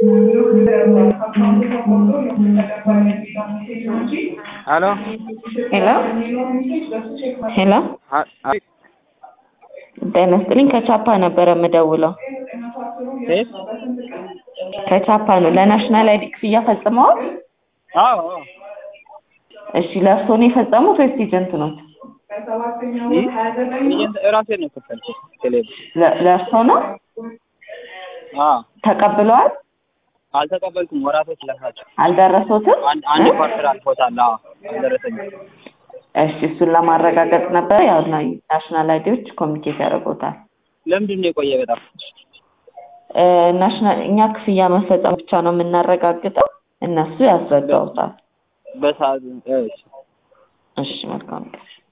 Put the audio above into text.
ሄሎ ሄሎ ሄሎ አ- አቤት ጤና ይስጥልኝ ከቻፓ ነበረ የምደውለው ሴት ከቻፓ ነው ለናሽናል አይዲ ክፍያ ፈጽመዋል አዎ አዎ እሺ ለእርስዎ ነው የፈጸሙት ወይስ ኤጀንት ነው ይህ ኤጀንት እራሴን ነው የከፈልኩት ቴሌብር ለእርስዎ ነው አዎ ተቀብለዋል አልተቀበልኩም ወራቶች ለፋቸው አልደረሶትም አንድ አንድ እ? ፓርሰል አልፎታል አዎ አልደረሰኝም እሺ እሱን ለማረጋገጥ ነበር ያው ና- ናሽናል አይዲዎች ኮሚኒኬት ያደርጉታል ለምንድን ነው የቆየ በጣም እ፣ ናሽናል እኛ ክፍያ መፈጸም ብቻ ነው የምናረጋግጠው እነሱ ያስረዳውታል በሰዓት እሺ እሺ መልካም ቀን